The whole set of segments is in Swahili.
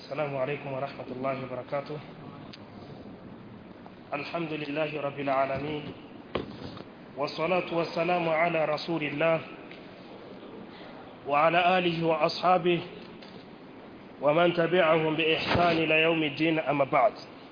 السلام عليكم ورحمة الله وبركاته الحمد لله رب العالمين والصلاة والسلام على رسول الله وعلى آله وأصحابه ومن تبعهم بإحسان إلى يوم الدين أما بعد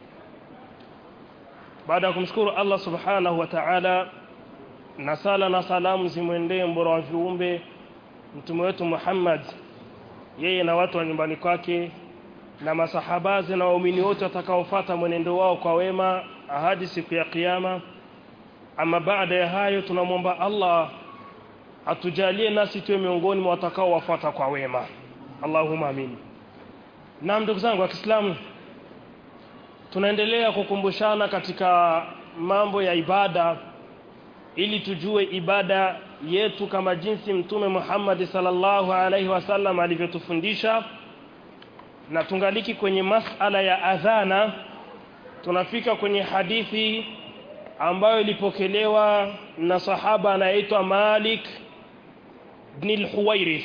baada ya kumshukuru Allah subhanahu wa ta'ala na sala na salamu zimwendee mbora wa viumbe mtume wetu Muhammad yeye na watu wa nyumbani kwake na masahabazi na waumini wote watakaofuata mwenendo wao kwa wema hadi siku ya kiyama ama baada ya hayo tunamwomba Allah atujalie nasi tuwe miongoni mwa watakaowafuata kwa wema Allahumma amin na ndugu zangu wa Kiislamu tunaendelea kukumbushana katika mambo ya ibada ili tujue ibada yetu kama jinsi mtume Muhammad sallallahu alaihi wasallam alivyotufundisha na tungaliki kwenye masala ya adhana tunafika kwenye hadithi ambayo ilipokelewa na sahaba anaitwa Malik ibn al-Huwairith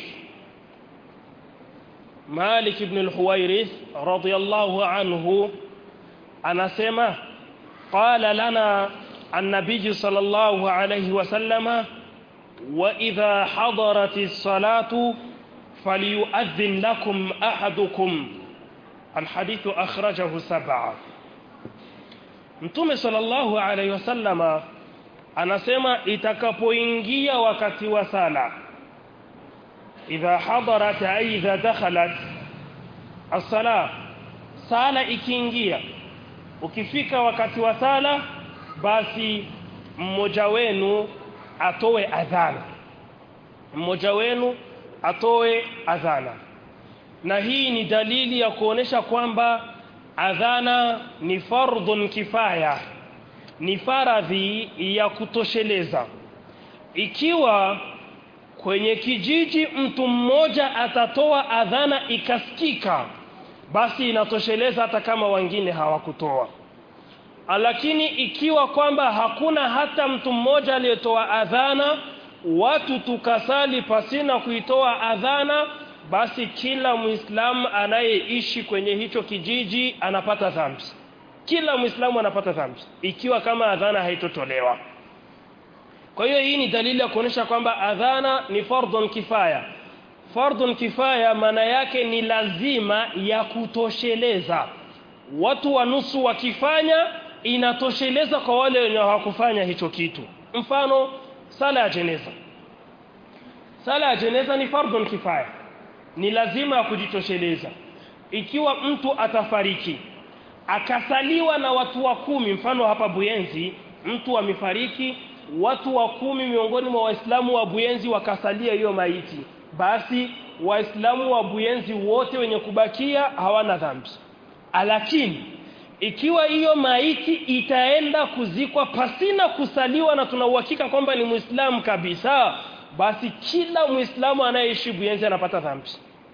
Malik ibn al-Huwairith radiyallahu anhu anasema qala lana النبي صلى الله عليه وسلم وإذا حضرت الصلاة فليؤذن لكم أحدكم الحديث أخرجه سبعة Mtume sallallahu alaihi wasallama anasema itakapoingia wakati wa sala idha hadarat aidha dakhalat as-sala sala ikiingia ukifika wakati wa sala basi mmoja wenu atoe adhana mmoja wenu atoe adhana na hii ni dalili ya kuonesha kwamba adhana ni fardhun kifaya ni faradhi ya kutosheleza ikiwa kwenye kijiji mtu mmoja atatoa adhana ikasikika basi inatosheleza hata kama wengine hawakutoa lakini ikiwa kwamba hakuna hata mtu mmoja aliyetoa adhana watu tukasali pasina kuitoa adhana basi kila muislamu anayeishi kwenye hicho kijiji anapata dhambi kila muislamu anapata dhambi ikiwa kama adhana haitotolewa kwa hiyo hii ni dalili ya kuonyesha kwamba adhana ni fardhun kifaya fardhun kifaya maana yake ni lazima ya kutosheleza watu wa nusu wakifanya inatosheleza kwa wale wenye hawakufanya hicho kitu mfano sala ya jeneza sala ya jeneza ni fardhun kifaya ni lazima ya kujitosheleza ikiwa mtu atafariki akasaliwa na watu wa kumi mfano hapa Buyenzi mtu amefariki watu wa kumi miongoni mwa waislamu wa Buyenzi wakasalia hiyo maiti basi waislamu wa Buyenzi wote wenye kubakia hawana dhambi lakini ikiwa hiyo maiti itaenda kuzikwa pasina kusaliwa na tuna uhakika kwamba ni muislamu kabisa basi kila muislamu anayeishi Buyenzi anapata dhambi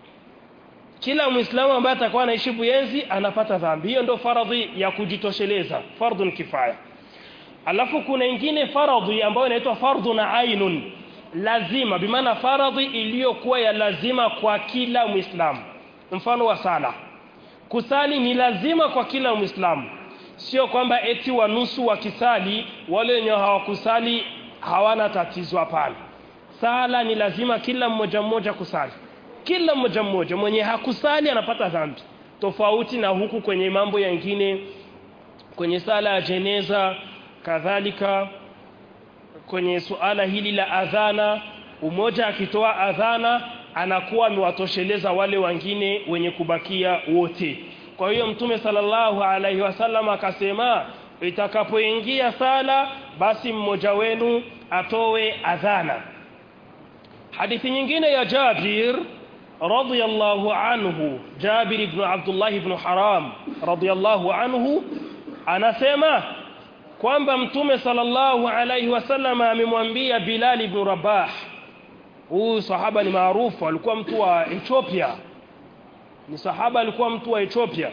kila muislamu ambaye atakuwa anaishi Buyenzi anapata dhambi hiyo ndio faradhi ya kujitosheleza fardhun kifaya alafu kuna ingine faradhi ambayo inaitwa fardhun ainun lazima bimaana faradhi iliyokuwa ya lazima kwa kila muislamu mfano wa sala kusali ni lazima kwa kila muislamu sio kwamba eti wanusu wakisali wale wenye hawakusali hawana tatizo hapana sala ni lazima kila mmoja mmoja kusali kila mmoja mmoja mwenye hakusali anapata dhambi tofauti na huku kwenye mambo yengine kwenye sala ya jeneza kadhalika kwenye suala hili la adhana umoja akitoa adhana anakuwa amewatosheleza wale wengine wenye kubakia wote kwa hiyo mtume sallallahu alaihi wasallam akasema itakapoingia sala basi mmoja wenu atowe adhana hadithi nyingine ya Jabir radiyallahu anhu Jabir ibn Abdullah ibn Haram radiyallahu anhu anasema kwamba mtume sallallahu alaihi wasallam amemwambia Bilal ibn Rabah huyu sahaba ni maarufu alikuwa mtu wa Ethiopia ni sahaba alikuwa mtu wa Ethiopia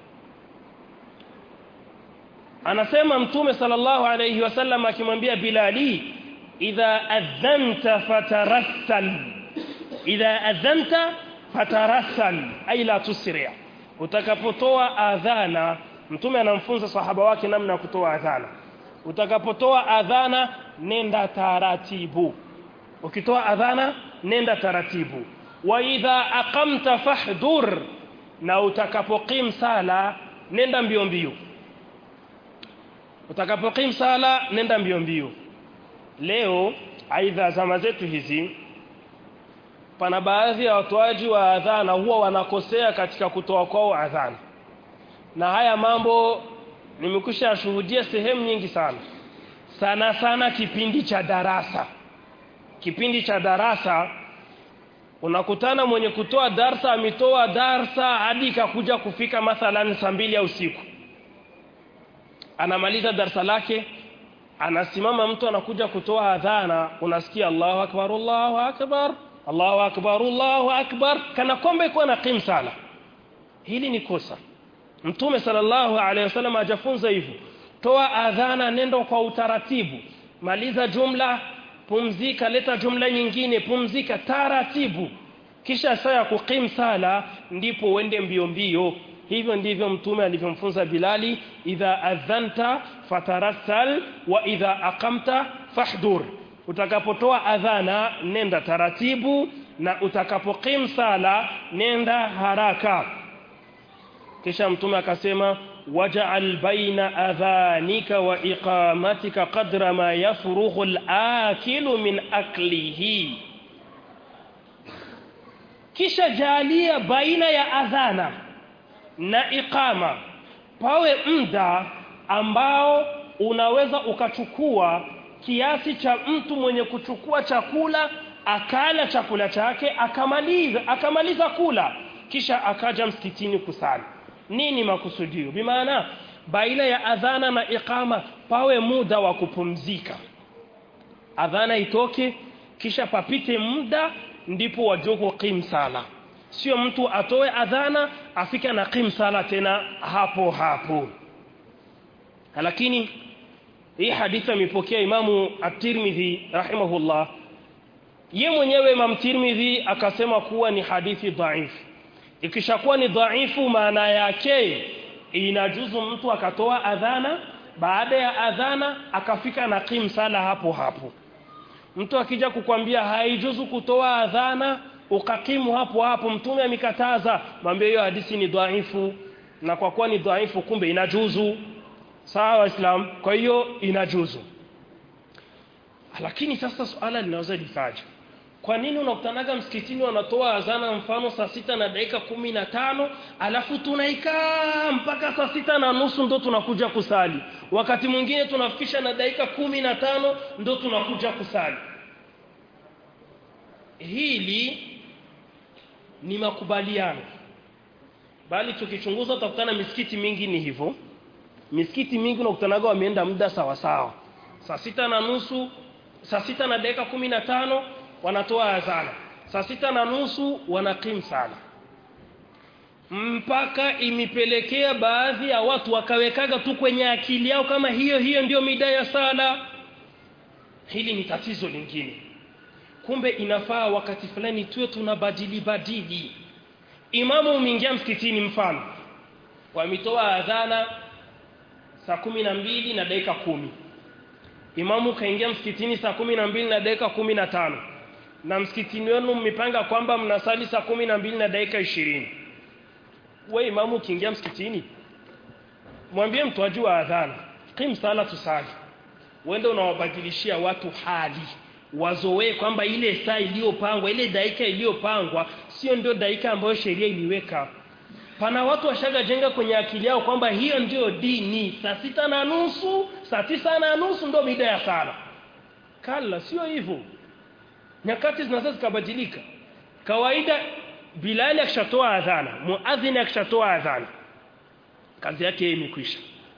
anasema mtume sallallahu alayhi wasallam akimwambia Bilali idha adhanta fatarassal idha adhanta fatarassal ay la tusri utakapotoa adhana mtume anamfunza sahaba wake namna ya kutoa adhana utakapotoa adhana nenda taratibu ukitoa adhana nenda taratibu wa idha aqamta fahdur na utakapoqim sala nenda mbio mbio utakapoqim sala nenda mbio mbio leo aidha zama zetu hizi pana baadhi ya watoaji wa adhana huwa wanakosea katika kutoa kwao adhana na haya mambo nimekusha shuhudia sehemu nyingi sana sana sana kipindi cha darasa kipindi cha darasa unakutana mwenye kutoa darsa ametoa darsa hadi ikakuja kufika mathalan saa mbili ya usiku anamaliza darsa lake anasimama mtu anakuja kutoa adhana unasikia Allahu akbar Allahu akbar Allahu akbar Allahu akbar kana kwamba iko na qim sala hili ni kosa Mtume sallallahu alaihi wasallam ajafunza hivyo toa adhana nendo kwa utaratibu maliza jumla pumzika leta jumla nyingine pumzika taratibu kisha saa ya kuqim sala ndipo uende mbio mbio hivyo ndivyo mtume alivyomfunza Bilali idha adhanta fatarassal wa idha aqamta fahdur utakapotoa adhana nenda taratibu na utakapoqim sala nenda haraka kisha mtume akasema waj'al baina adhanika wa iqamatika qadra ma yafrughu al-akilu min aklihi kisha jalia baina ya adhana na iqama pawe muda ambao unaweza ukachukua kiasi cha mtu mwenye kuchukua chakula akala chakula chake akamaliza akamaliza kula kisha akaja msikitini kusali nini makusudio bimaana baina ya adhana na iqama pawe muda wa kupumzika adhana itoke kisha papite muda ndipo wajoko qim sala sio mtu atoe adhana afika na qim sala tena hapo hapo lakini hii hadithi amepokea imamu at-Tirmidhi rahimahullah ye mwenyewe Imam Tirmidhi akasema kuwa ni hadithi dhaifu ikishakuwa ni dhaifu maana yake inajuzu mtu akatoa adhana baada ya adhana akafika na qim sala hapo hapo mtu akija kukwambia haijuzu kutoa adhana ukakimu hapo hapo mtume amekataza mwambie hiyo hadithi ni dhaifu na kwa kuwa ni dhaifu kumbe inajuzu sawa waislamu kwa hiyo inajuzu lakini sasa swala linaweza likaja kwa nini unakutanaga msikitini wanatoa azana mfano saa sita na dakika kumi na tano alafu tunaikaa mpaka saa sita na nusu ndo tunakuja kusali wakati mwingine tunafikisha na dakika kumi na tano ndo tunakuja kusali hili ni makubaliano bali tukichunguza utakutana misikiti mingi ni hivyo misikiti mingi unakutanaga wameenda muda sawa sawa saa sita na nusu saa sita na dakika kumi na tano wanatoa azana saa sita na nusu wanakim sana mpaka imepelekea baadhi ya watu wakawekaga tu kwenye akili yao kama hiyo hiyo ndio mida ya sala hili ni tatizo lingine kumbe inafaa wakati fulani tuwe tunabadili badili imamu umeingia msikitini mfano wametoa adhana saa kumi na mbili na dakika kumi imamu kaingia msikitini saa kumi na mbili na dakika kumi na tano na msikitini wenu mmepanga kwamba mnasali saa kumi na mbili na dakika ishirini we imamu ukiingia msikitini mwambie mtoaji wa adhana kim sala tusali uende unawabadilishia watu hali wazoee kwamba ile saa iliyopangwa ile dakika iliyopangwa sio ndio dakika ambayo sheria iliweka pana watu washaga jenga kwenye akili yao kwamba hiyo ndio dini saa sita na nusu saa tisa na nusu ndio mida ya sala kala sio hivyo nyakati zinaweza zikabadilika kawaida bilali akishatoa adhana muadhini akishatoa adhana kazi yake imekwisha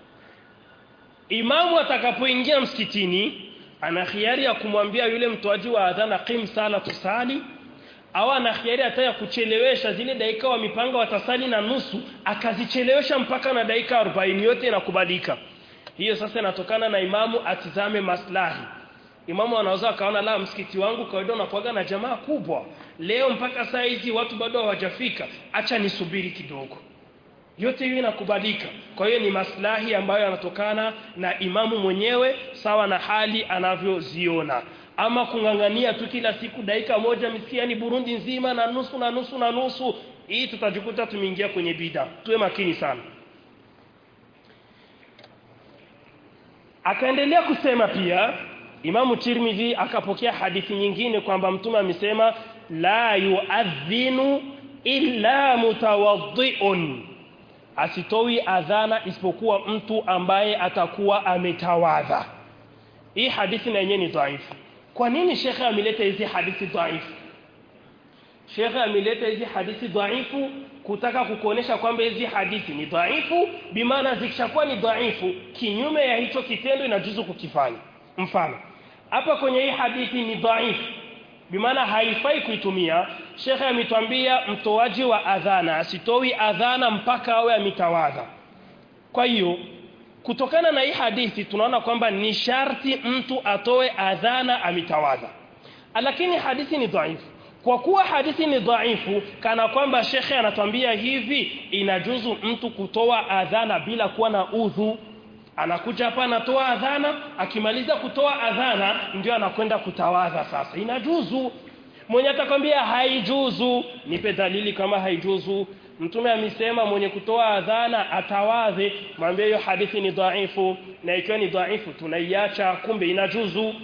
imamu atakapoingia msikitini ana khiari ya kumwambia yule mtoaji wa adhana qim sala tusali au ana khiari hata ya kuchelewesha zile dakika wa mipanga watasali na nusu akazichelewesha mpaka na dakika 40 yote inakubalika hiyo sasa inatokana na imamu atizame maslahi imamu anaweza akaona la msikiti wangu kawaida unakuaga na jamaa kubwa leo mpaka saa hizi watu bado hawajafika acha nisubiri kidogo yote hiyo inakubalika kwa hiyo ni maslahi ambayo yanatokana na imamu mwenyewe sawa na hali anavyoziona ama kung'ang'ania tu kila siku dakika moja misikiani Burundi nzima na nusu na nusu na nusu hii tutajikuta tumeingia kwenye bida tuwe makini sana akaendelea kusema pia Imamu Tirmidhi akapokea hadithi nyingine kwamba mtume amesema la yuadhinu illa mutawaddiun asitoi adhana isipokuwa mtu ambaye atakuwa ametawadha hii hadithi na yenyewe ni dhaifu kwa nini shekhe ameleta hizi hadithi dhaifu shekhe ameleta hizi hadithi dhaifu kutaka kukuonesha kwamba hizi hadithi ni dhaifu bimaana zikishakuwa ni dhaifu kinyume ya hicho kitendo inajuzu kukifanya mfano hapa kwenye hii hadithi ni dhaifu bimaana haifai kuitumia shekhe ametwambia mtoaji wa adhana asitoi adhana mpaka awe ametawadha kwa hiyo kutokana na hii hadithi tunaona kwamba ni sharti mtu atoe adhana ametawadha lakini hadithi ni dhaifu kwa kuwa hadithi ni dhaifu kana kwamba shekhe anatwambia hivi inajuzu mtu kutoa adhana bila kuwa na udhu anakuja hapa anatoa adhana akimaliza kutoa adhana ndio anakwenda kutawadha sasa inajuzu mwenye atakwambia haijuzu nipe dalili kama haijuzu mtume amesema mwenye kutoa adhana atawadhe mwambie hiyo hadithi ni dhaifu na ikiwa ni dhaifu tunaiacha kumbe inajuzu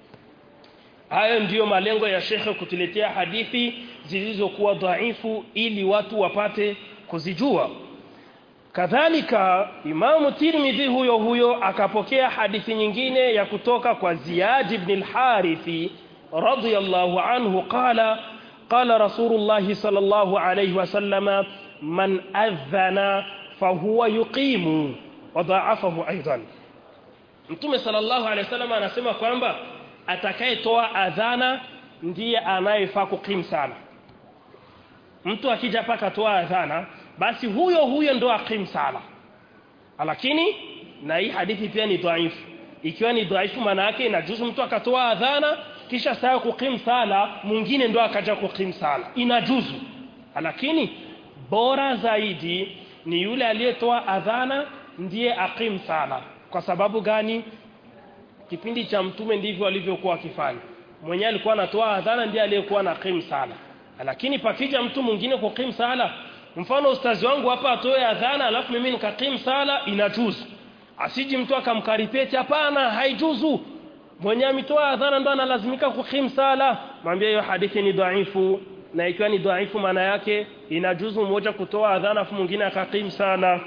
hayo ndiyo malengo ya shekhe kutuletea hadithi zilizokuwa dhaifu ili watu wapate kuzijua kadhalika imamu tirmidhi huyo huyo akapokea hadithi nyingine ya kutoka kwa ziyad ibn al-harithi radiyallahu anhu qala qala rasulullah sallallahu alayhi wasallam man adhana fahuwa yuqimu wadhaafahu aidan mtume sallallahu alayhi wasallam anasema kwamba atakayetoa adhana ndiye anayefaa kukim sana mtu akija paka toa adhana basi huyo huyo ndo akim sala lakini na hii hadithi pia ni dhaifu ikiwa ni dhaifu maana yake inajuzu mtu akatoa adhana kisha saa kukim sala mwingine ndo akaja kukim sala inajuzu lakini bora zaidi ni yule aliyetoa adhana ndiye akim sala kwa sababu gani kipindi cha mtume ndivyo alivyokuwa akifanya mwenyewe alikuwa anatoa adhana ndiye aliyekuwa na kim sala lakini pakija mtu mwingine kukim sala mfano ustazi wangu hapa atoe adhana alafu mimi nikakim sala inajuzu asiji mtu akamkaripeti hapana haijuzu mwenye ametoa adhana ndo analazimika kukim sala mwambie hiyo hadithi ni dhaifu na ikiwa ni dhaifu maana yake inajuzu mmoja kutoa adhana afu mwingine akakim sala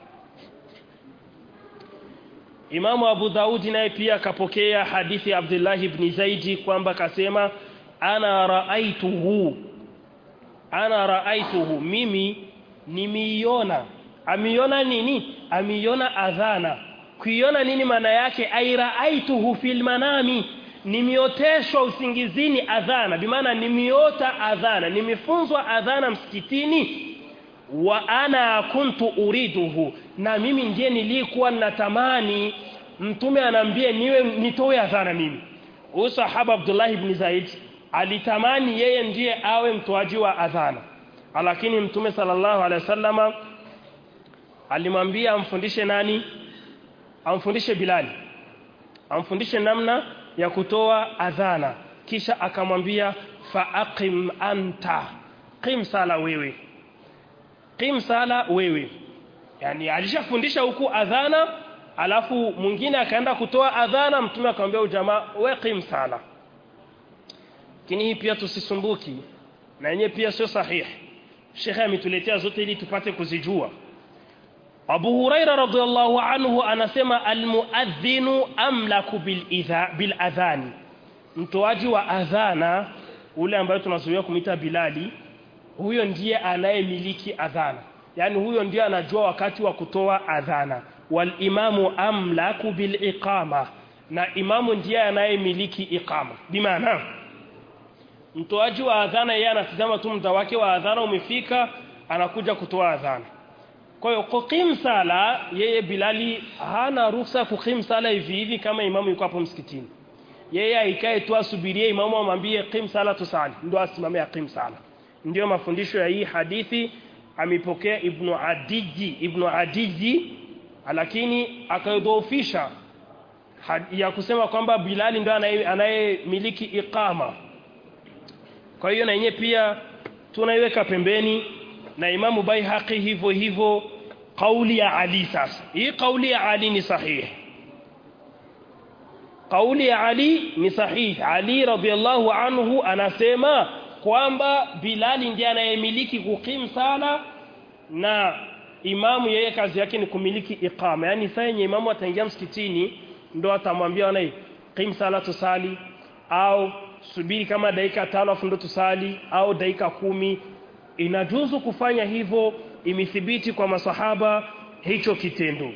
Imamu Abu Daudi naye pia akapokea hadithi ya Abdullah ibn Zaidi kwamba kasema ana raaituhu ana raaituhu mimi nimeiona amiona nini amiona adhana kuiona nini maana yake airaaituhu fil manami nimeoteshwa usingizini adhana bimaana nimeota adhana nimefunzwa adhana msikitini wa ana kuntu uriduhu na mimi ndiye nilikuwa natamani mtume anaambia niwe nitoe adhana mimi huyu sahaba Abdullah ibn Zaid alitamani yeye ndiye awe mtoaji wa adhana lakini mtume sallallahu alaihi wasallama alimwambia amfundishe nani amfundishe Bilali amfundishe namna ya kutoa adhana kisha akamwambia faaqim anta qim sala wewe qim sala wewe yani alishafundisha huku adhana alafu mwingine akaenda kutoa adhana mtume akamwambia ujamaa we qim sala lakini hii pia tusisumbuki na yenyewe pia sio sahihi shekhe ametuletea zote ili tupate kuzijua Abu Huraira radhiallahu anhu anasema almuadhinu amlaku bil idha bil adhani mtoaji wa adhana ule ambaye tunazoea kumita Bilali huyo ndiye anayemiliki adhana yani huyo ndiye anajua wakati wa kutoa adhana wal imamu amlaku bil iqama na imamu ndiye anayemiliki iqama bimaana mtoaji wa adhana yeye anatazama tu muda wake wa adhana umefika anakuja kutoa adhana kwa hiyo kukim sala yeye Bilali hana ruhusa kukim sala hivi hivi kama imamu yuko hapo msikitini yeye aikae tu asubirie imamu amwambie qim sala tusali ndio asimame aqim sala ndio mafundisho ya hii hadithi amepokea ibnu adiji ibnu adiji lakini akaidhoofisha ya kusema kwamba Bilali ndo anayemiliki iqama kwa hiyo na yenyewe pia tunaiweka pembeni na Imamu Baihaqi hivyo hivyo kauli ya Ali sasa hii kauli ya Ali ni sahihi kauli ya Ali ni sahihi Ali radhiallahu anhu anasema kwamba Bilali ndiye anayemiliki kukim sala na imamu yeye kazi yake ni kumiliki iqama yani saa yenye imamu ataingia msikitini ndo atamwambia wanae qim sala tusali au subiri kama dakika tano afu ndo tusali au dakika kumi inajuzu kufanya hivyo imethibiti kwa masahaba hicho kitendo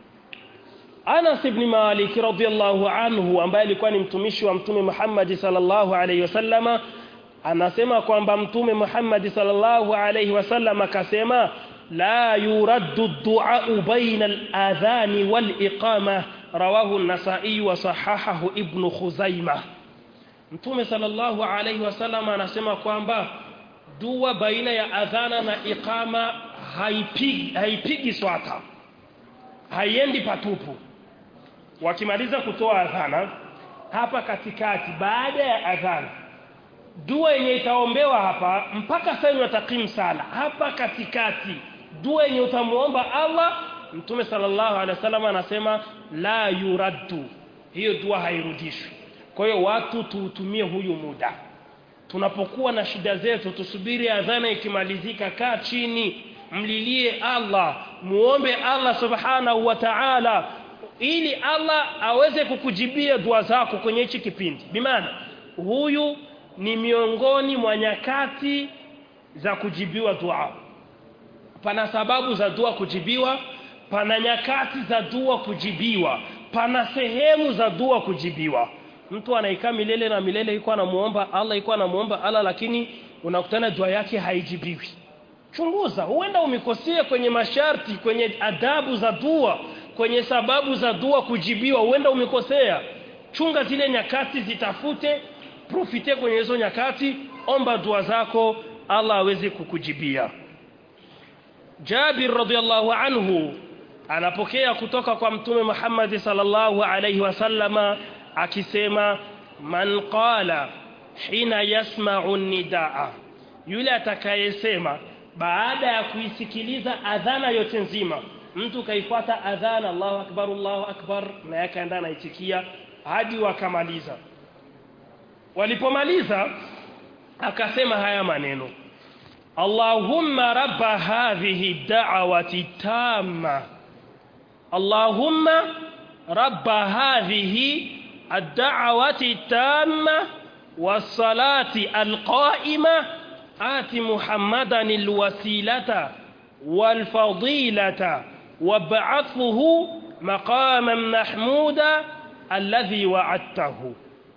Anas ibn Malik radhiyallahu anhu ambaye alikuwa ni mtumishi wa mtume Muhammad sallallahu alayhi wasallama anasema kwamba mtume Muhammad sallallahu alayhi wasallam akasema la yuraddu ad-du'a baina al-adhan wal-iqama rawahu an-nasa'i wa sahahahu ibn Khuzaimah Mtume sallallahu alayhi wasallam anasema kwamba dua baina ya adhana na iqama haipigi haipigi swata haiendi patupu wakimaliza kutoa adhana hapa katikati baada ya adhana dua yenye itaombewa hapa mpaka sasa watakim sala hapa katikati dua yenye utamuomba Allah Mtume sallallahu alaihi wasallam anasema la yuraddu hiyo dua hairudishwi kwa hiyo watu tuutumie huyu muda tunapokuwa na shida zetu tusubiri adhana ikimalizika kaa chini mlilie Allah muombe Allah subhanahu wa ta'ala ili Allah aweze kukujibia dua zako kwenye hichi kipindi bimaana huyu ni miongoni mwa nyakati za kujibiwa dua pana sababu za dua kujibiwa pana nyakati za dua kujibiwa pana sehemu za dua kujibiwa mtu anaikaa milele na milele yuko anamuomba Allah yuko anamuomba Allah lakini unakutana dua yake haijibiwi chunguza huenda umekosea kwenye masharti kwenye adabu za dua kwenye sababu za dua kujibiwa huenda umekosea chunga zile nyakati zitafute profite kwenye hizo nyakati omba dua zako Allah aweze kukujibia Jabir radhiallahu anhu anapokea kutoka kwa mtume Muhammad sallallahu alayhi wasallama akisema man qala hina yasma'u nidaa yule atakayesema baada ya kuisikiliza adhana yote nzima mtu kaifuata adhana Allahu akbar Allahu akbar na yakaenda anaitikia hadi wakamaliza walipomaliza akasema haya maneno Allahumma rabba hadhihi da'wati tamma Allahumma rabba hadhihi الدعوة التامة والصلاة القائمة آت محمدا الوسيلة والفضيلة وابعثه مقاما محمودا الذي وعدته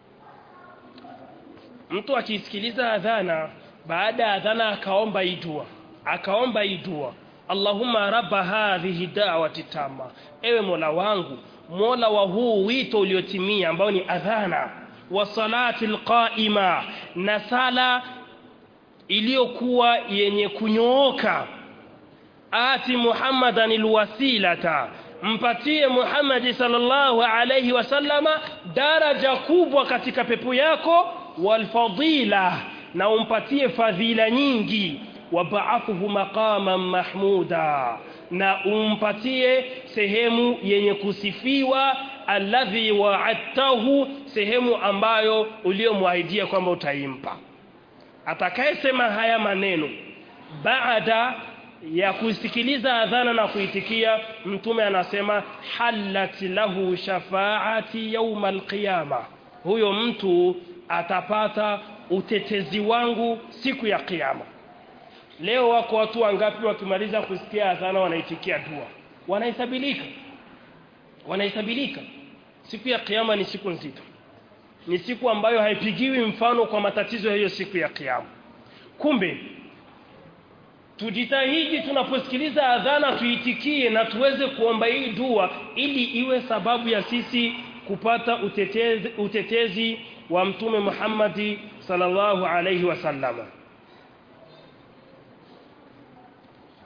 mtu akisikiliza adhana baada ya adhana akaomba idua akaomba idua Allahumma rabba hadhihi da'wati tama ewe Mola wangu Mola wa huu wito uliotimia ambao ni adhana wa salati alqaima na sala iliyokuwa yenye kunyooka ati Muhammadan alwasilata mpatie Muhammad sallallahu alayhi wasallama daraja kubwa katika pepo yako walfadila na umpatie fadhila nyingi wab'athuhu maqaman mahmuda na umpatie sehemu yenye kusifiwa alladhi wa'adtahu sehemu ambayo uliyomwahidia kwamba utaimpa atakayesema haya maneno baada ya kusikiliza adhana na kuitikia mtume anasema halat lahu shafaati yauma alqiyama huyo mtu atapata utetezi wangu siku ya kiyama leo wako watu wangapi wakimaliza kusikia adhana wanaitikia dua wanahesabilika wanahesabilika siku ya kiyama ni siku nzito ni siku ambayo haipigiwi mfano kwa matatizo ya hiyo siku ya kiyama kumbe tujitahidi tunaposikiliza adhana tuitikie na tuweze kuomba hii dua ili iwe sababu ya sisi kupata utetezi, utetezi wa mtume Muhammadi sallallahu alayhi wasallama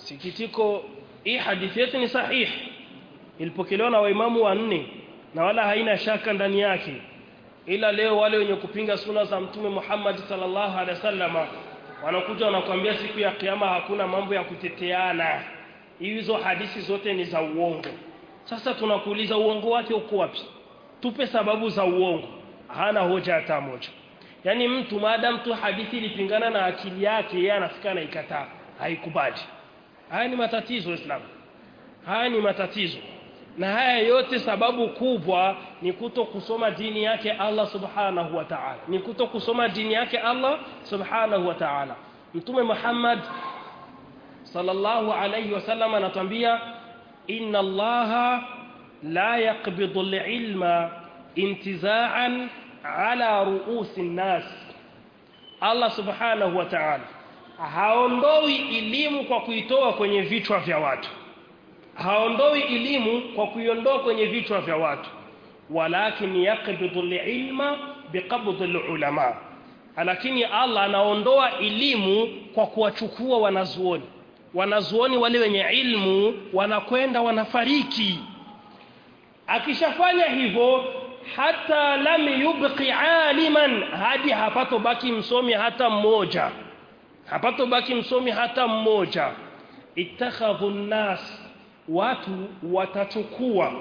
sikitiko hii hadithi yetu ni sahihi ilipokelewa na waimamu wanne na wala haina shaka ndani yake ila leo wale wenye kupinga suna za mtume Muhammad sallallahu alaihi wasallam wanakuja wanakuambia siku ya kiyama hakuna mambo ya kuteteana hizo hadithi zote ni za uongo sasa tunakuuliza uongo wake uko wapi tupe sababu za uongo hana hoja hata moja yaani mtu maadamu tu hadithi ilipingana na akili yake yeye anafika na ikataa haikubali haya ni matatizo Islam haya ni matatizo na haya yote sababu kubwa ni kuto kusoma dini yake Allah subhanahu wa ta'ala ni kuto kusoma dini yake Allah subhanahu wa ta'ala mtume Muhammad sallallahu alayhi wasallam anatuambia inna allaha la yaqbidu al-ilma intiza'an ala ru'usi nas Allah subhanahu wa ta'ala haondoi elimu kwa kuitoa kwenye vichwa vya watu haondoi elimu kwa kuiondoa kwenye vichwa vya watu walakin yaqbidu al-ilma biqabd al-ulama lakini Allah anaondoa elimu kwa kuwachukua wanazuoni wanazuoni wale wenye ilmu wanakwenda wanafariki akishafanya hivyo hata lam yubqi aliman hadi hapato baki msomi hata mmoja hapato baki msomi hata mmoja ittakhadhu nas watu watachukua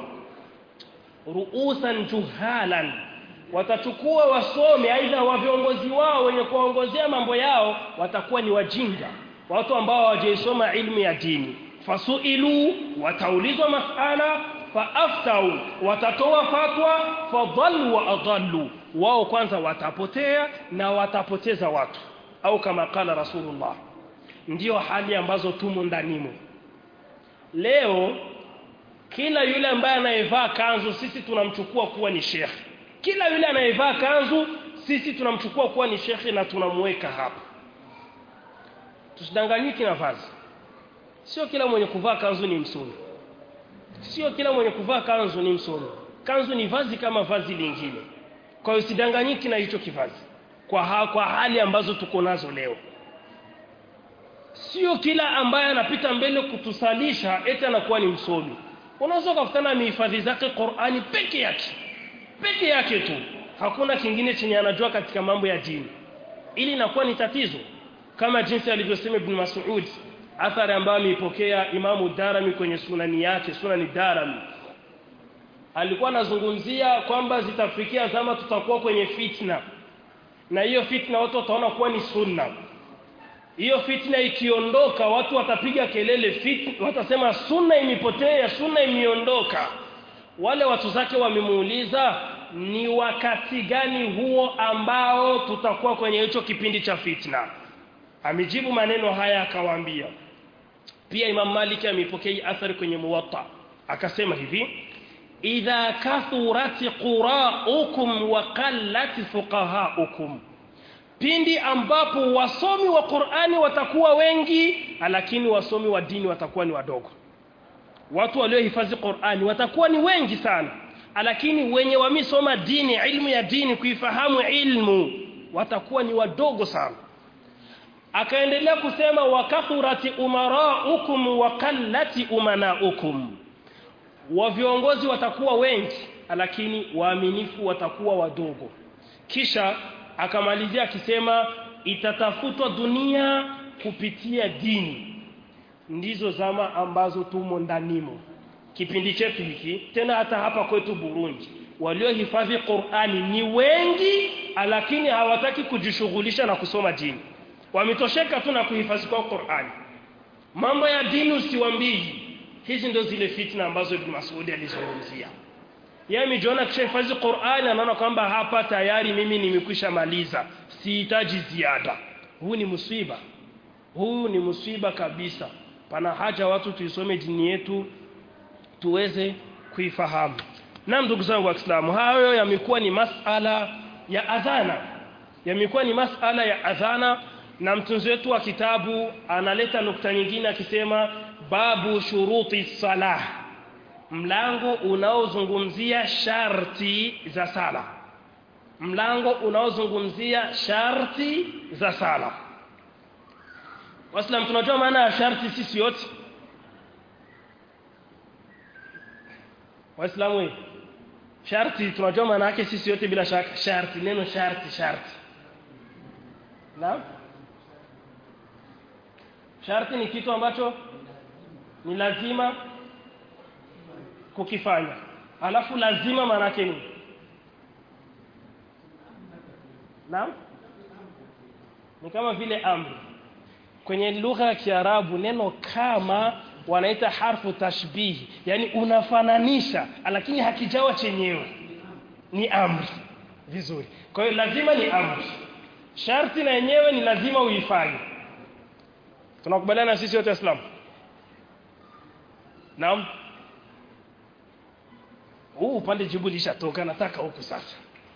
ruusan juhalan watachukua wasomi aidha wa viongozi wao wenye kuongozea mambo yao watakuwa ni wajinga watu ambao hawajaisoma ilmu ya dini fasuilu wataulizwa masala faaftau watatoa fatwa fadhallu wa adallu wao kwanza watapotea na watapoteza watu au kama kala rasulullah ndiyo hali ambazo tumo ndanimo leo kila yule ambaye anayevaa kanzu sisi tunamchukua kuwa ni shekhi kila yule anayevaa kanzu sisi tunamchukua kuwa ni shekhi na tunamweka hapa tusidanganyiki na vazi sio kila mwenye kuvaa kanzu ni msomi sio kila mwenye kuvaa kanzu ni msomi kanzu ni vazi kama vazi lingine kwa hiyo usidanganyiki na hicho kivazi kwa, ha, kwa hali ambazo tuko nazo leo sio kila ambaye anapita mbele kutusalisha eti anakuwa ni msomi unaweza kukutana mihifadhi zake Qur'ani peke yake peke yake tu hakuna kingine chenye anajua katika mambo ya dini ili inakuwa ni tatizo kama jinsi alivyosema Ibn Mas'ud athari ambayo ameipokea Imamu Darami kwenye sunani yake sunani Darami alikuwa anazungumzia kwamba zitafikia zama tutakuwa kwenye fitna na hiyo fitna watu wataona kuwa ni sunna hiyo fitna ikiondoka watu watapiga kelele fitna watasema sunna imepotea sunna imeondoka wale watu zake wamemuuliza ni wakati gani huo ambao tutakuwa kwenye hicho kipindi cha fitna amejibu maneno haya akawaambia pia Imam Malik amepokea athari kwenye Muwatta akasema hivi idha kathurat qura'ukum wa qallat fuqaha'ukum pindi ambapo wasomi wa Qur'ani watakuwa wengi lakini wasomi wa dini watakuwa ni wadogo watu waliohifadhi Qur'ani watakuwa ni wengi sana lakini wenye wamisoma dini ilmu ya dini kuifahamu ilmu watakuwa ni wadogo sana akaendelea kusema wakathurati umaraukum wa qallati umanaukum wa viongozi watakuwa wengi lakini waaminifu watakuwa wadogo kisha akamalizia akisema itatafutwa dunia kupitia dini ndizo zama ambazo tumo ndanimo kipindi chetu hiki tena hata hapa kwetu Burundi waliohifadhi Qur'ani ni wengi lakini hawataki kujishughulisha na kusoma dini wametosheka tu na kuhifadhi kwa Qur'ani mambo ya dini usiwambii hizi ndio zile fitna ambazo Ibn Mas'ud alizungumzia yeye amejiona kishahifadhi Qur'ani anaona kwamba hapa tayari mimi nimekwisha maliza sihitaji ziada huu ni musiba huu ni musiba kabisa pana haja watu tuisome dini yetu tuweze kuifahamu na ndugu zangu wa Kiislamu hayo yamekuwa ni masala ya adhana yamekuwa ni masala ya adhana na mtunzi wetu wa kitabu analeta nukta nyingine akisema babu shuruti salah mlango unaozungumzia sharti za sala mlango unaozungumzia sharti za sala Waislamu tunajua maana ya sharti sisi yote Waislamu we sharti tunajua maana yake sisi yote bila shaka sharti neno sharti sharti Naam Sharti ni kitu ambacho ni lazima kukifanya alafu lazima maana yake ni Naam ni kama vile amri kwenye lugha ya Kiarabu neno kama wanaita harfu tashbihi yani unafananisha lakini hakijawa chenyewe ni amri vizuri kwa hiyo lazima ni amri sharti na yenyewe ni lazima uifanye tunakubaliana sisi wote waislamu naam huu upande jibu lishatoka nataka huku sasa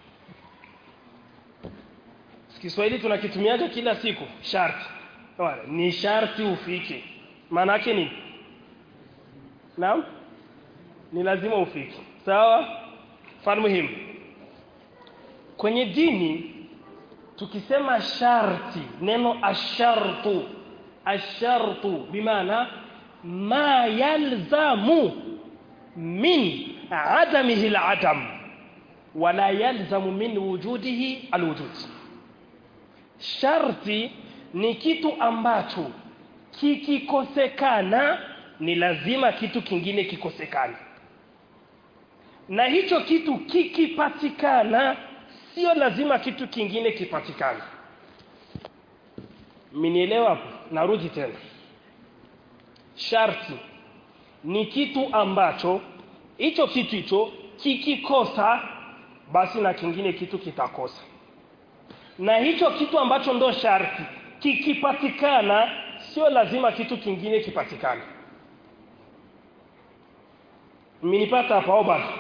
Kiswahili tunakitumiaga kila siku sharti Wala, ni sharti ufike maana yake ni naam ni lazima ufike sawa fan muhimu kwenye dini tukisema sharti neno ashartu ashartu bimaana ma yalzamu min adamihi aladam wala yalzamu min wujudihi alwujud sharti ni kitu ambacho kikikosekana ni lazima kitu kingine kikosekane na hicho kitu kikipatikana sio lazima kitu kingine kipatikane minielewa hapo narudi tena sharti ni kitu ambacho hicho kitu hicho kikikosa basi na kingine kitu kitakosa na hicho kitu ambacho ndo sharti kikipatikana sio lazima kitu kingine kipatikane mmenipata hapa au bado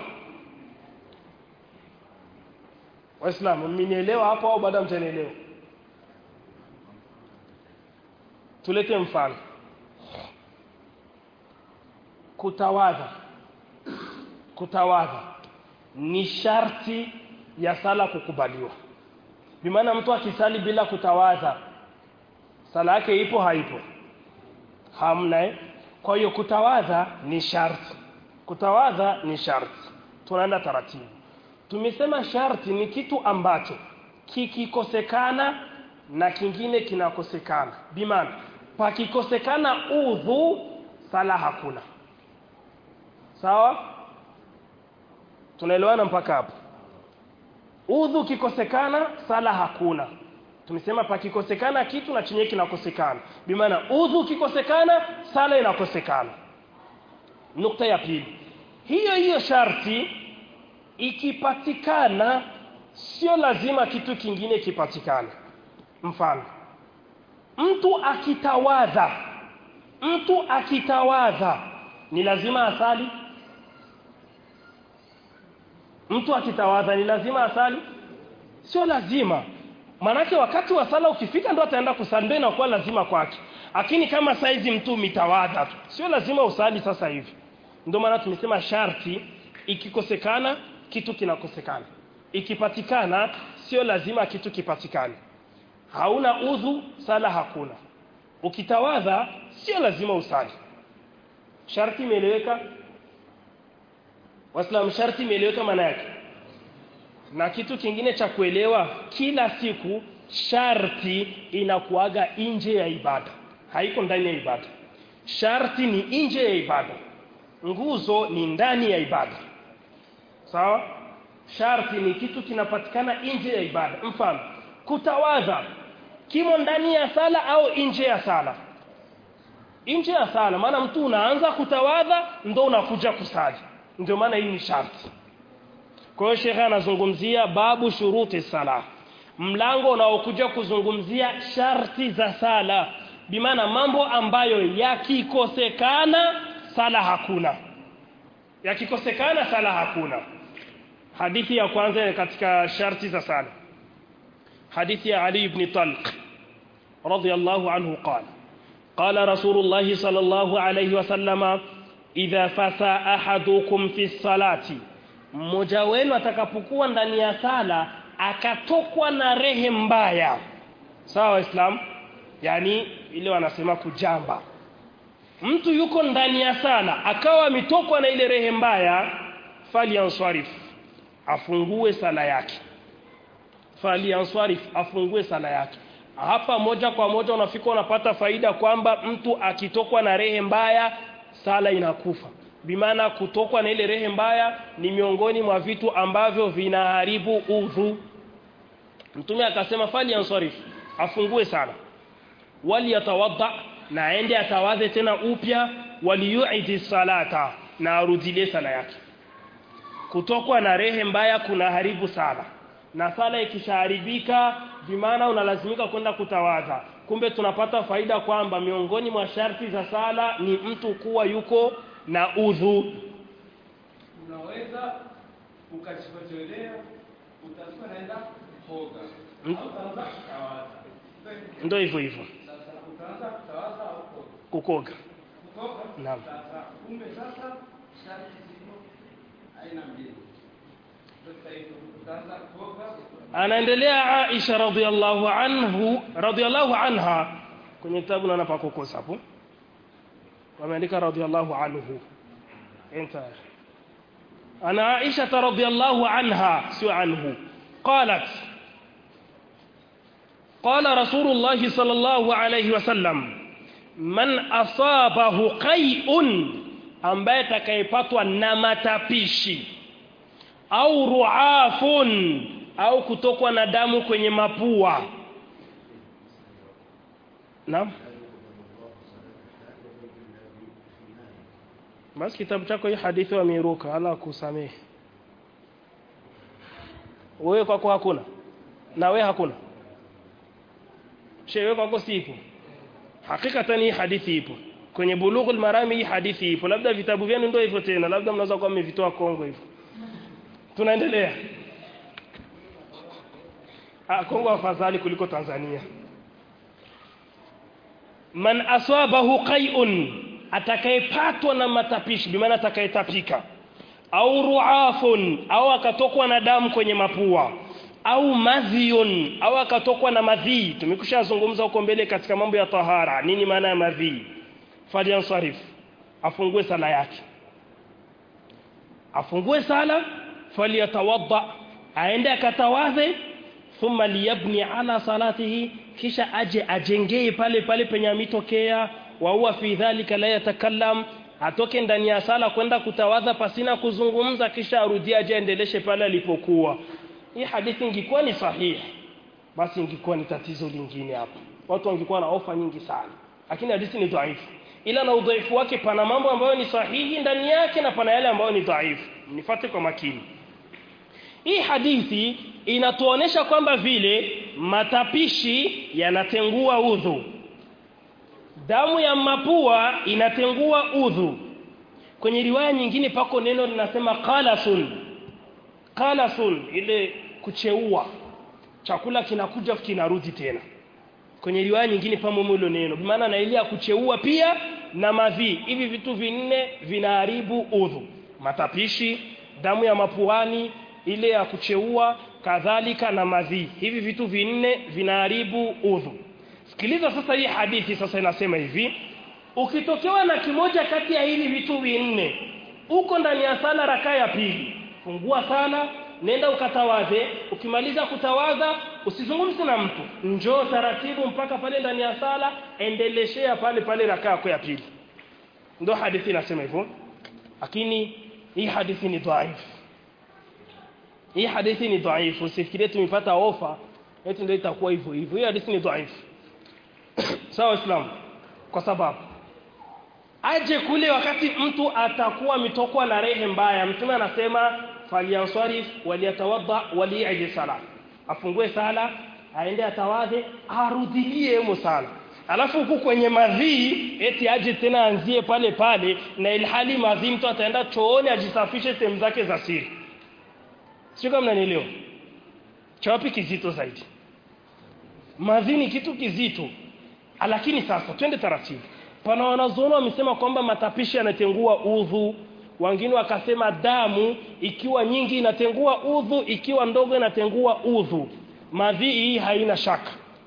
waislamu mmenielewa hapo au bado mtanielewa tulete mfano kutawadha kutawadha ni sharti ya sala kukubaliwa bimaana mtu akisali bila kutawadha sala yake ipo haipo hamna eh? kwa hiyo kutawadha ni sharti kutawadha ni sharti tunaenda taratibu tumesema sharti ni kitu ambacho kikikosekana na kingine kinakosekana bimaana pakikosekana udhu sala hakuna sawa tunaelewana mpaka hapo udhu kikosekana sala hakuna tumesema pakikosekana kitu na chenye kinakosekana bimaana udhu kikosekana sala inakosekana nukta ya pili hiyo hiyo sharti ikipatikana sio lazima kitu kingine kipatikane mfano mtu akitawadha mtu akitawadha ni lazima asali mtu akitawadha ni lazima asali sio lazima manake wakati wa sala ukifika ndo ataenda kusali ndio inakuwa lazima kwake lakini kama saizi mtu mitawadha tu sio lazima usali sasa hivi ndio maana tumesema sharti ikikosekana kitu kinakosekana ikipatikana sio lazima kitu kipatikane hauna udhu sala hakuna ukitawadha sio lazima usali sharti imeeleweka Waislamu sharti imeeleweka maana yake. Na kitu kingine cha kuelewa kila siku sharti inakuaga nje ya ibada. Haiko ndani ya ibada. Sharti ni nje ya ibada. Nguzo ni ndani ya ibada. Sawa? Sharti ni kitu kinapatikana nje ya ibada. Mfano, kutawadha kimo ndani ya sala au nje ya sala? Nje ya sala maana mtu unaanza kutawadha ndo unakuja kusali ndio maana hii ni sharti kwa hiyo shekhe anazungumzia babu shuruti sala mlango unaokuja kuzungumzia sharti za sala bimaana mambo ambayo yakikosekana sala hakuna yakikosekana sala hakuna hadithi ya kwanza katika sharti za sala hadithi ya Ali ibn Talq radiyallahu anhu qala قال رسول الله صلى الله عليه وسلم idha fasa ahadukum fi salati mmoja wenu atakapokuwa ndani ya sala akatokwa na rehe mbaya sawa islam yani ile wanasema kujamba mtu yuko ndani ya sala akawa ametokwa na ile rehe mbaya fali answarif afungue sala yake fali answarif afungue sala yake hapa moja kwa moja unafika unapata faida kwamba mtu akitokwa na rehe mbaya sala inakufa bimaana kutokwa na ile rehe mbaya ni miongoni mwa vitu ambavyo vinaharibu udhu mtume akasema fali ansarif afungue sana wali yatawadda na aende atawadhe tena upya waliyuidi salata na arudilie sala yake kutokwa na rehe mbaya kuna haribu sala na sala ikishaharibika bimaana unalazimika kwenda kutawadha kumbe tunapata faida kwamba miongoni mwa sharti za sala ni mtu kuwa yuko na udhu unaweza ukachikochelea utakuwa naenda kuoga Mm. au utaanza kutawaza ndio hivyo hivyo sasa utaanza kutawaza au kuoga kukoga kuoga Naam. sasa kumbe sasa sharti ziko aina mbili sasa hivi utaanza kuoga anaendelea Aisha radhiallahu anhu radhiallahu anha kwenye kitabu naona pa kukosa hapo wameandika radhiallahu anhu enta ana Aisha radhiallahu anha sio anhu qalat قال رسول الله صلى الله عليه وسلم من أصابه قيء ambaye atakayepatwa na matapishi au ruafun au kutokwa na damu kwenye mapua naam basi kitabu chako hii hadithi wameiruka ala kusamehe wewe kwako hakuna na wewe hakuna shewe kwako sipo hakikatan hii hadithi ipo kwenye bulughul marami hii hadithi ipo labda vitabu vyenu ndio hivyo tena labda mnaweza kuwa mmevitoa Kongo hivyo tunaendelea ah Kongo afadhali kuliko Tanzania man aswabahu qai'un atakayepatwa na matapishi bimaana atakayetapika au ruafun au akatokwa na damu kwenye mapua au madhiyun au akatokwa na madhi tumekushazungumza huko mbele katika mambo ya tahara nini maana ya madhi falyansarif afungue sala yake afungue sala falyatawadda aende akatawadhe thumma liyabni ala salatihi kisha aje ajengee pale pale penye amitokea wa huwa fi dhalika la yatakallam atoke ndani ya sala kwenda kutawadha pasina kuzungumza kisha arudie aje aendeleshe pale alipokuwa hii hadithi ingekuwa ni sahihi basi ingekuwa ni tatizo lingine hapa watu wangekuwa na ofa nyingi sana lakini hadithi ni dhaifu ila na udhaifu wake pana mambo ambayo ni sahihi ndani yake na pana yale ambayo ni dhaifu nifuate kwa makini hii hadithi inatuonesha kwamba vile matapishi yanatengua udhu damu ya mapua inatengua udhu kwenye riwaya nyingine pako neno linasema qalasun qalasun ile kucheua chakula kinakuja kinarudi tena kwenye riwaya nyingine pamo hilo neno maana na ile ya kucheua pia na madhi hivi vitu vinne vinaharibu udhu matapishi damu ya mapuani ile ya kucheua kadhalika na madhi hivi vitu vinne vinaharibu udhu sikiliza sasa hii hadithi sasa inasema hivi ukitokewa na kimoja kati ya hivi vitu vinne uko ndani ya sala rakaa ya pili fungua sala nenda ukatawadhe ukimaliza kutawadha usizungumze na mtu njoo taratibu mpaka pale ndani ya sala endeleshea pale pale rakaa yako ya pili ndio hadithi inasema hivyo lakini hii hadithi ni dhaifu hii hadithi ni dhaifu usifikirie tumepata ofa eti ndio itakuwa hivyo hivyo hii hadithi ni dhaifu sawa islam kwa sababu aje kule wakati mtu atakuwa mitokwa na rehe mbaya mtume anasema falyansarif waliyatawadda waliyadi sala afungue sala aende atawadhe arudilie hemo sala alafu huku kwenye madhii eti aje tena anzie pale pale na ilhali madhii mtu ataenda chooni ajisafishe sehemu zake za siri sio kama mnanielewa chawapi kizito zaidi madhi ni kitu kizito lakini sasa twende taratibu pana wanazuoni wamesema kwamba matapishi yanatengua udhu wengine wakasema damu ikiwa nyingi inatengua udhu ikiwa ndogo inatengua udhu madhi hii haina shaka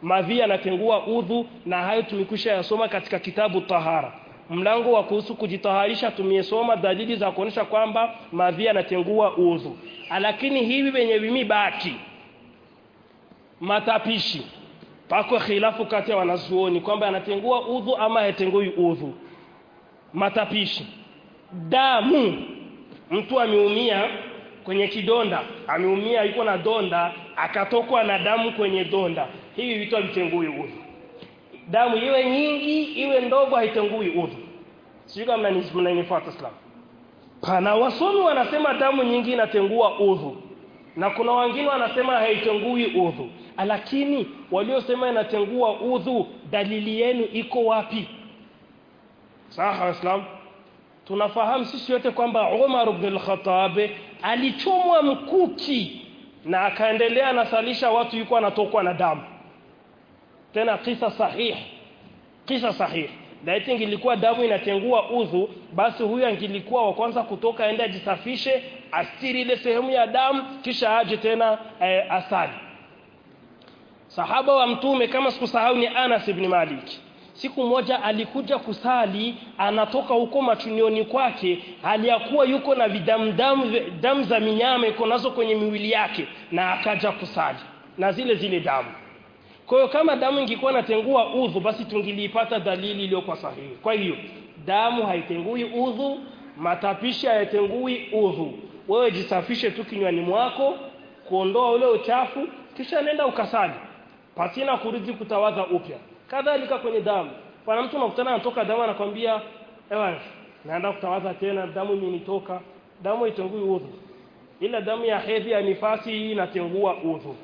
madhi yanatengua udhu na hayo tumekwisha yasoma katika kitabu tahara mlango wa kuhusu kujitaharisha tumesoma dalili za kuonyesha kwamba madhi yanatengua udhu lakini hivi venye vimibaki matapishi pako khilafu kati ya wanazuoni kwamba yanatengua udhu ama hayatengui udhu matapishi damu mtu ameumia kwenye kidonda ameumia yuko na donda akatokwa na damu kwenye donda hivi vitu havitengui udhu damu iwe nyingi iwe ndogo haitengui udhu sijui kama mnanifuata Islam pana wasomi wanasema damu nyingi inatengua udhu na kuna wengine wanasema haitengui udhu lakini waliosema inatengua udhu dalili yenu iko wapi sawa waislamu tunafahamu sisi wote kwamba Umar ibn al-Khattab alichomwa mkuki na akaendelea anasalisha watu yuko anatokwa na damu tena kisa sahihi kisa sahihi laiti ingilikuwa damu inatengua udhu basi huyu angilikuwa wa kwanza kutoka aende ajisafishe astiri ile sehemu ya damu kisha aje tena eh, asali sahaba wa mtume kama sikusahau ni Anas ibn Malik siku moja alikuja kusali anatoka huko machunioni kwake hali ya kuwa yuko na vidamdamu damu za minyama iko nazo kwenye miwili yake na akaja kusali na zile zile damu kwa hiyo kama damu ingekuwa natengua udhu basi tungiliipata dalili iliyokuwa sahihi kwa hiyo damu haitengui udhu matapishi hayatengui udhu wewe jisafishe tu kinywani mwako kuondoa ule uchafu kisha nenda ukasali pasina kurudi kutawadha upya kadhalika kwenye damu pana mtu unakutana anatoka damu anakwambia ewa naenda kutawadha tena damu imenitoka damu haitengui udhu ila damu ya hedhi ya nifasi hii inatengua udhu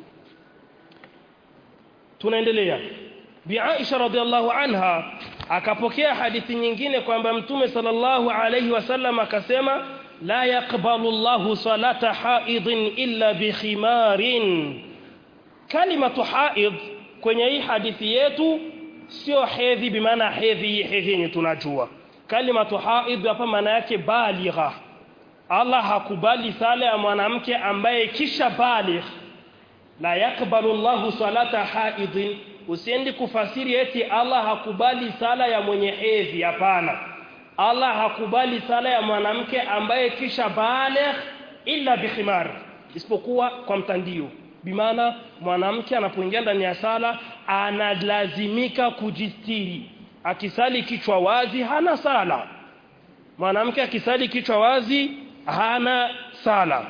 tunaendelea bi Aisha radhiallahu anha akapokea hadithi nyingine kwamba mtume sallallahu alayhi wasallam akasema la yaqbalu Allahu salata haidin illa bi khimarin kalimatu haid kwenye hii hadithi yetu sio hedhi bimaana hedhi hii hedhi yenye tunajua kalimatu haid hapa maana yake baligha Allah hakubali sala ya mwanamke ambaye kisha baligh la yakbalu Allahu salata haidin usiendi kufasiri eti Allah hakubali sala ya mwenye hedhi hapana Allah hakubali sala ya mwanamke ambaye kisha baligh illa bikhimar isipokuwa kwa mtandio bimaana mwanamke anapoingia ndani ya sala analazimika kujistiri akisali kichwa wazi hana sala mwanamke akisali kichwa wazi hana sala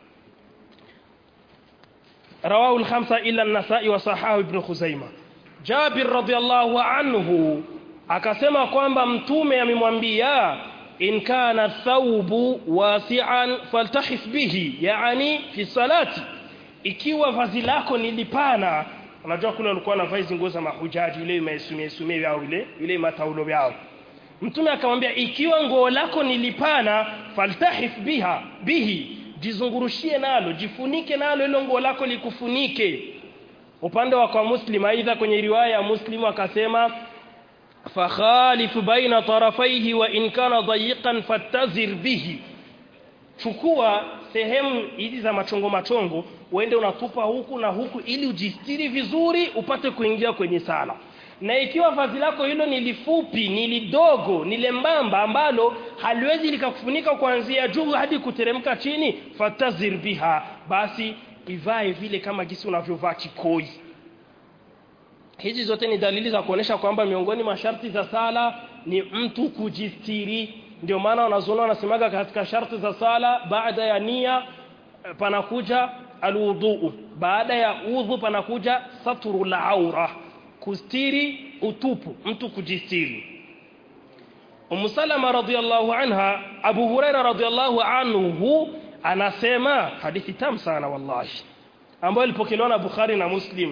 رواه الخمسة إلا النساء وصححه ابن خزيمة جابر رضي الله عنه akasema kwamba mtume amemwambia in kana thawbu wasi'an faltahif bihi yani fi salati ikiwa vazi lako ni lipana unajua kule walikuwa na vazi nguo za mahujaji ile maisumie sumie yao ile ile mataulo yao mtume akamwambia ikiwa nguo lako ni lipana faltahif biha bihi jizungurushie nalo jifunike nalo hilo nguo lako likufunike upande wa kwa muslim aidha kwenye riwaya ya muslim akasema fakhalif baina tarafaihi wa in kana dayiqan fattazir bihi chukua sehemu hizi za machongo machongo uende unatupa huku na huku ili ujistiri vizuri upate kuingia kwenye sala na ikiwa vazi lako hilo ni lifupi ni lidogo ni lembamba ambalo haliwezi likakufunika kuanzia juu hadi kuteremka chini fatazir biha basi ivae vile kama jinsi unavyovaa kikoi hizi zote ni dalili za kuonesha kwamba miongoni masharti za sala ni mtu kujistiri ndio maana wanazuoni wanasemaga katika sharti za sala baada ya nia panakuja alwudhu baada ya udhu panakuja satrul aura kustiri utupu mtu kujistiri Umu Salama radhiallahu anha Abu Huraira radhiallahu anhu anasema hadithi tamu sana wallahi ambayo ilipokelewa na Bukhari na Muslim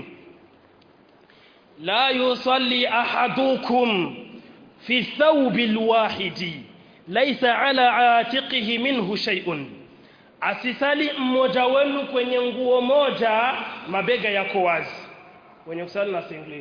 la yusalli ahadukum fi thawbi alwahidi laysa ala atiqihi minhu shay'un asisali mmoja wenu kwenye nguo moja mabega yako wazi wenye kusali na singlet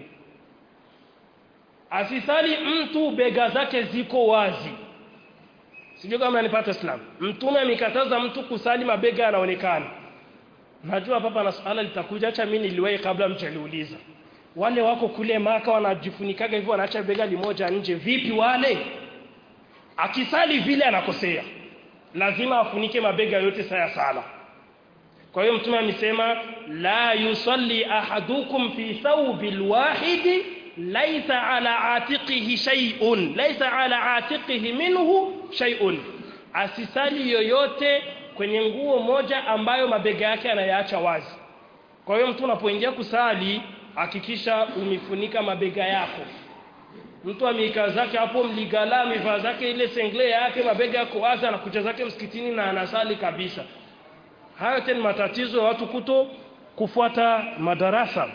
asisali mtu bega zake ziko wazi sijui kama nanipata islam mtume amekataza mtu kusali mabega yanaonekana najua papa na swala litakuja acha mimi niliwahi kabla mjaliuliza wale wako kule maka wanajifunikaga hivyo wanaacha bega limoja nje vipi wale akisali vile anakosea lazima afunike mabega yote saya sala kwa hiyo mtume amesema la yusalli ahadukum fi thawbil wahidi laysa ala atiqihi shay'un laysa ala atiqihi minhu shay'un asisali yoyote kwenye nguo moja ambayo mabega yake anayaacha wazi kwa hiyo mtu unapoingia kusali hakikisha umifunika mabega yako mtu ameika zake hapo mligala amevaa zake ile sengle yake mabega yako wazi anakuja zake msikitini na anasali kabisa hayo tena matatizo ya watu kuto kufuata madarasa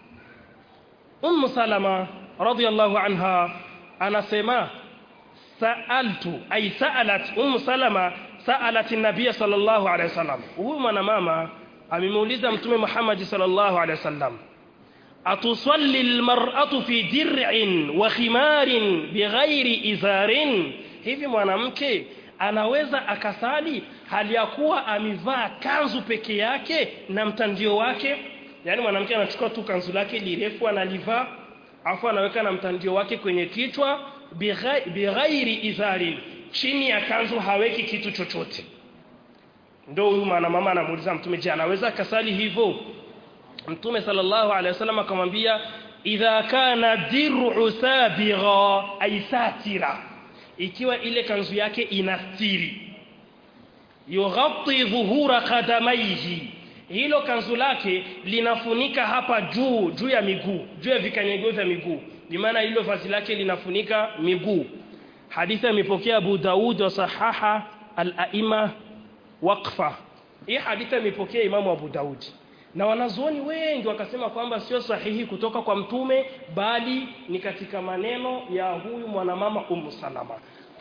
Ummu Salama radhiyallahu anha anasema sa'altu ay sa'alat Ummu Salama sa'alat an-nabiy sallallahu alayhi wasallam huyu mwanamama amemuuliza mtume Muhammad sallallahu alayhi wasallam atusalli almar'atu fi dir'in wa khimarin bighairi izarin hivi mwanamke anaweza akasali hali ya kuwa amevaa kanzu peke yake na mtandio wake yani mwanamke anachukua tu kanzu lake lirefu analivaa afu anaweka na mtandio wake kwenye kichwa bighairi izarin chini ya kanzu haweki kitu chochote ndio huyu mwana mama anamuuliza mtume je anaweza kasali hivyo mtume sallallahu alaihi wasallam akamwambia idha kana dir'u sabigha ay satira ikiwa ile kanzu yake inastiri yughatti dhuhura qadamaihi hilo kanzu lake linafunika hapa juu juu ya miguu juu ya vikanyagio vya miguu bimaana hilo vazi lake linafunika miguu hadithi imepokea Abu Daud wa sahaha al-aima waqfa hii hadithi imepokea Imamu Abu Daud na wanazuoni wengi wakasema kwamba sio sahihi kutoka kwa mtume bali ni katika maneno ya huyu mwanamama Ummu Salama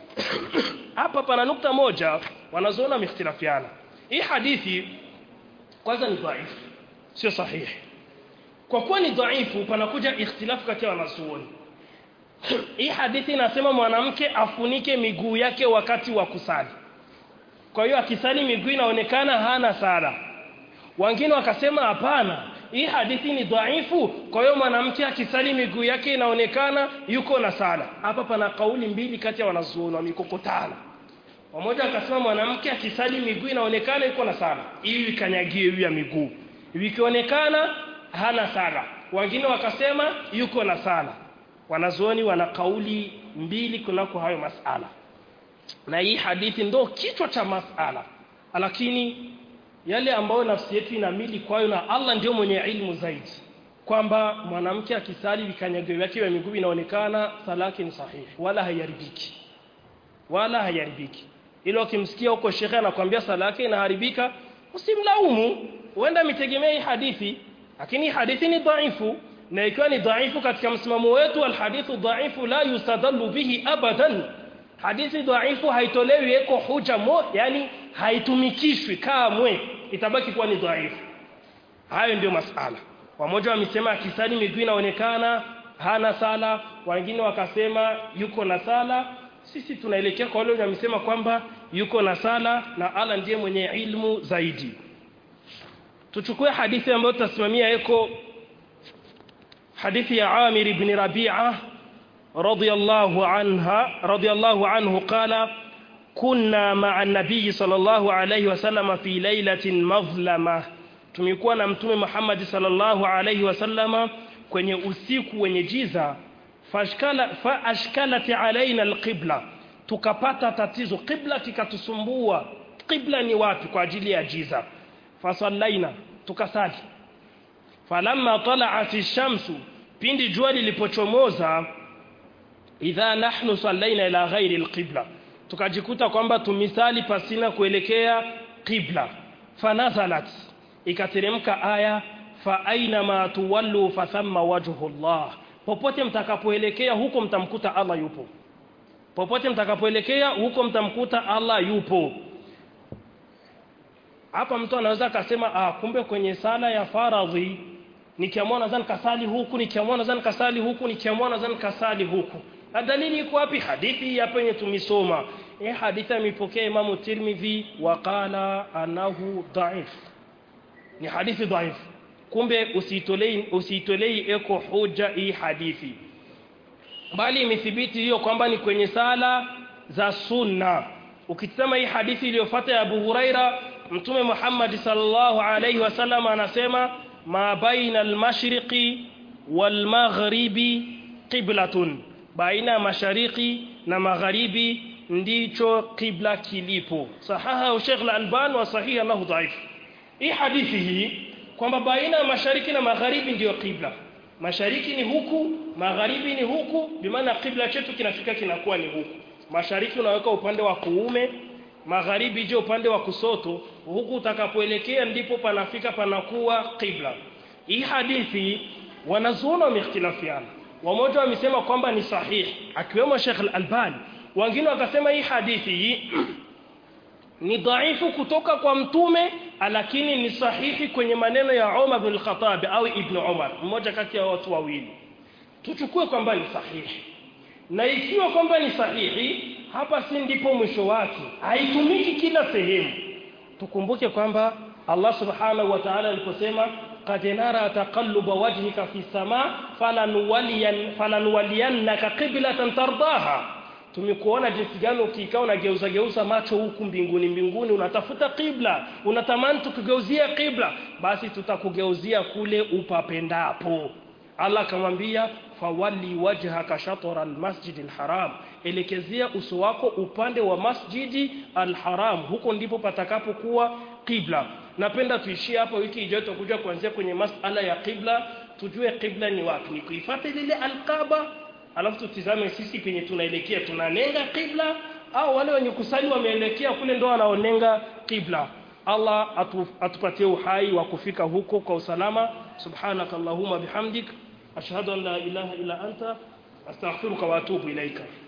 hapa pana nukta moja wanazuoni wamehitilafiana hii hadithi kwanza ni dhaifu sio sahihi kwa kuwa ni dhaifu panakuja ikhtilafu kati ya wanazuoni hii hadithi inasema mwanamke afunike miguu yake wakati wa kusali kwa hiyo akisali miguu inaonekana hana sala wengine wakasema hapana hii hadithi ni dhaifu kwa hiyo mwanamke akisali miguu yake inaonekana yuko na sala hapa pana kauli mbili kati ya wanazuoni wamekokotana mmoja akasema mwanamke akisali miguu inaonekana yuko na sala ili ikanyagie juu ya miguu ikionekana hana sala wengine wakasema yuko na sala wanazuoni wana kauli mbili kunako hayo masala na hii hadithi ndo kichwa cha masala lakini yale ambayo nafsi yetu inamili kwayo na Allah ndio mwenye ilmu zaidi kwamba mwanamke akisali vikanyago vyake vya miguu inaonekana sala yake ni sahihi wala haiharibiki wala haiharibiki ilo ukimsikia huko shekhe anakuambia sala yake inaharibika usimlaumu huenda mitegemea hii hadithi lakini hadithi ni dhaifu na ikiwa ni dhaifu katika msimamo wetu alhadithu dhaifu la yustadallu bihi abadan hadithi dhaifu haitolewi eko huja mo yani haitumikishwi kamwe itabaki kuwa ni dhaifu hayo ndio masala wamoja wamesema akisali miguu inaonekana hana sala wengine wakasema yuko na sala sisi tunaelekea kwa wale wamesema kwamba yuko na sala na Allah ndiye mwenye ilmu zaidi tuchukue hadithi ambayo tutasimamia eko hadithi ya Amir ibn Rabi'a رضي الله عنها رضي الله عنه قال كنا مع النبي صلى الله عليه وسلم في ليلة مظلمة tumekuwa na mtume Muhammad sallallahu alaihi wasallama kwenye usiku wenye giza fashkala fa ashkalat alaina alqibla tukapata tatizo qibla kikatusumbua qibla ni wapi kwa ajili ya giza fasallaina tukasali falamma tala'at ash-shamsu pindi jua lilipochomoza idha nahnu sallaina ila ghairi alqibla tukajikuta kwamba tumisali pasina kuelekea qibla fanazalat ikateremka aya fa aina ma tuwallu fa thamma wajhu Allah popote mtakapoelekea huko mtamkuta Allah yupo popote mtakapoelekea huko mtamkuta Allah yupo hapa mtu anaweza akasema ah kumbe kwenye sala ya faradhi nikiamua nadhani kasali huku nikiamua nadhani kasali huku nikiamua nadhani kasali huku na dalili iko wapi hadithi hapa yenye tumesoma hii hadithi amepokea Imamu Tirmidhi waqala anahu dhaif ni hadithi dhaif kumbe usiitolei usiitolei eko hoja hii hadithi bali imethibiti hiyo kwamba ni kwenye sala za sunna ukitazama hii hadithi iliyofuata ya Abu Huraira mtume Muhammad sallallahu alaihi wasallam anasema ma baina al-mashriqi wal maghribi qiblatun baina ya mashariki na magharibi ndicho qibla kilipo sahaha Sheikh al-Albani wa sahiha lahu dhaif hii hadithi hii kwamba baina ya mashariki na magharibi ndiyo qibla mashariki ni huku magharibi ni huku bimaana qibla chetu kinafika kinakuwa ni huku mashariki unaweka upande wa kuume magharibi je upande wa kusoto huku utakapoelekea ndipo panafika panakuwa qibla hii hadithi wanazuona wamehtilafiana wamoja wamesema kwamba ni sahihi akiwemo Sheikh Al-Albani wengine wakasema hii hadithi hii ni dhaifu kutoka kwa mtume lakini ni sahihi kwenye maneno ya Umar bin Khattab au Ibn Umar mmoja kati ya watu wawili tuchukue kwamba ni sahihi na ikiwa kwamba ni sahihi hapa si ndipo mwisho wake haitumiki kila sehemu tukumbuke kwamba Allah subhanahu wa ta'ala aliposema qad nara taqalluba wajhika fi sama falanuwaliyan falanuwaliyannaka qiblatan tardaha tumekuona jinsi gani ukikaa unageuza geuza macho huku mbinguni mbinguni unatafuta qibla unatamani tukugeuzia qibla basi tutakugeuzia kule upapendapo Allah akamwambia fawali wajhaka shatra almasjid alharam elekezea uso wako upande wa masjidi alharam huko ndipo patakapokuwa qibla napenda tuishie hapa wiki ijayo tutakuja kuanzia kwenye masala ya qibla tujue qibla ni wapi ni kuifuata lile alqaba alafu tutizame sisi penye tunaelekea tunanenga qibla au wale wenye kusali wameelekea kule ndo wanaonenga qibla Allah atu, atupatie uhai wa kufika huko kwa usalama subhanakallahumma bihamdik ashhadu an la ilaha illa anta astaghfiruka wa atubu ilaika